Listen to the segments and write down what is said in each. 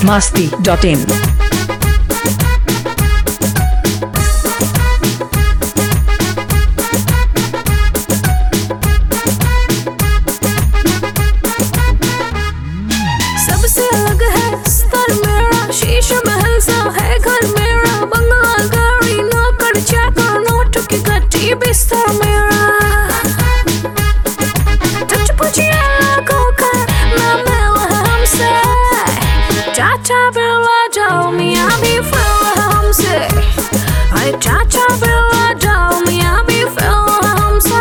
masti.in. सबसे अलग है स्तर मेरा शीश महल सा है घर मेरा बंगला गाड़ी नौकर चाकर नोट की गट्टी बिस्तर मेरा टच पुछिए लोगों का ना मिल है हमसे चाचा बिरला जाओ मियाँ भी फिर हमसे अरे चाचा बिरला जाओ मियाँ भी फिर हमसे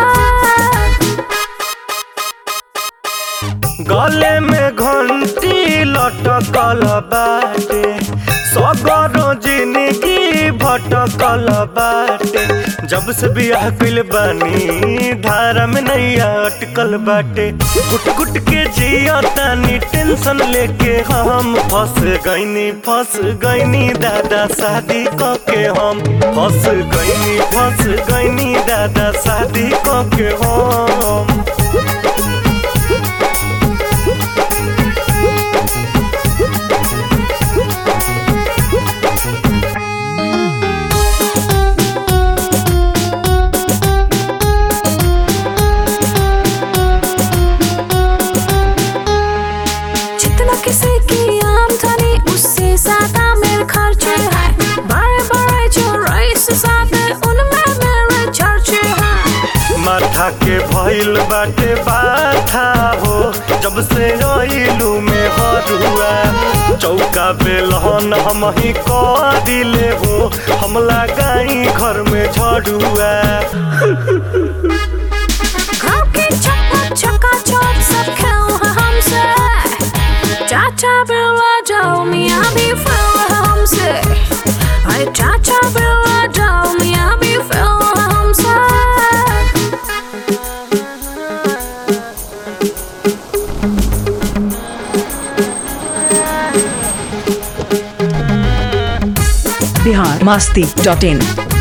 गले में घंटी लटकल बाटे सगरो जिंदगी भटकल बाटे जब से बियाह कइल बानी धारा में नैया अटकल बाटे गुट गुट के जिया तानी टेंशन लेके हम फंस गईनी फंस गईनी दादा शादी क के हम फंस गईनी फंस गईनी दादा शादी क के हम जितना किसी की आमदनी उससे ज्यादा मेरे खर्चे हैं बड़े बड़े जो रईस साथे उनमें मेरे चर्चे हैं माथा के भइल बाटे बाथा हो जब से अइलू में हरुआ चौका बेलहन हम ही कह दिले हो हम लगाई घर में झड़ुआ घर की चप्पा चक्का चौक सब खेल है हमसे चाचा बिरला जाओ मियाँ भी फिर है हमसे अरे चाचा बिरला जाओ मियाँ भी फिर है हमसे Bihar masti.in.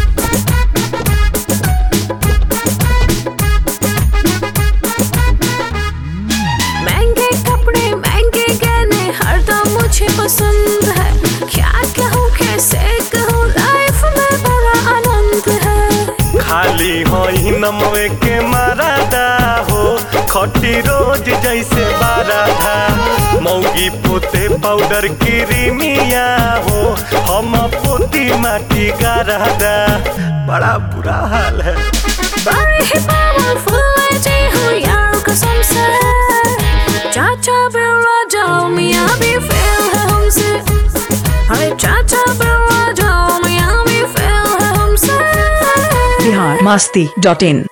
महंगे कपड़े महंगे गहने हरदम मुझे पसंद है क्या कहूँ कैसे कहूँ लाइफ में बड़ा आनंद है खाली हो ही नमवे के मारादा हो खटी रोज जैसे बाराधा मौगी पोते पाउडर क्रीमिया हो हम पोती माटी गारादा बड़ा बुरा हाल है बड़ी ही पावरफुल जी हूँ यार कसम से चाचा बिरला जाओ मियाँ भी फेल है हमसे अरे चाचा बिरला जाओ मियाँ भी फेल है हमसे Bihar masti.in.